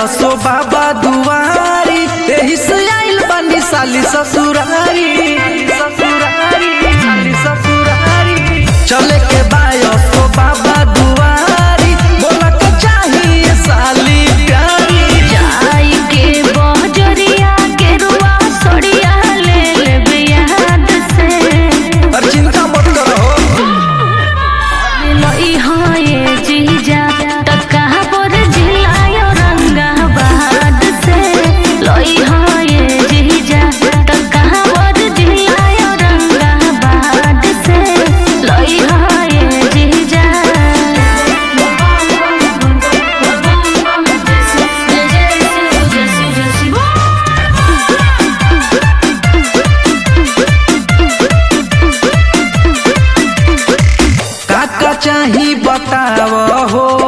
असो बाबा दुआरी एही से आइल बानी साली ससुरारी ससुरारी साली ससुरारी चले के बायो सो बाबा दुआरी बोला के चाहिए साली प्यारी जाई के बजरिया के रुआ सड़िया ले लेबे याद से और चिंता मत करो लई हाये जीजा तका पर जिलायो रंगा बाद से लई हाये जीजा तका पर जिलायो रंगा बाद से लई हाये जीजा काका चाही बताव हो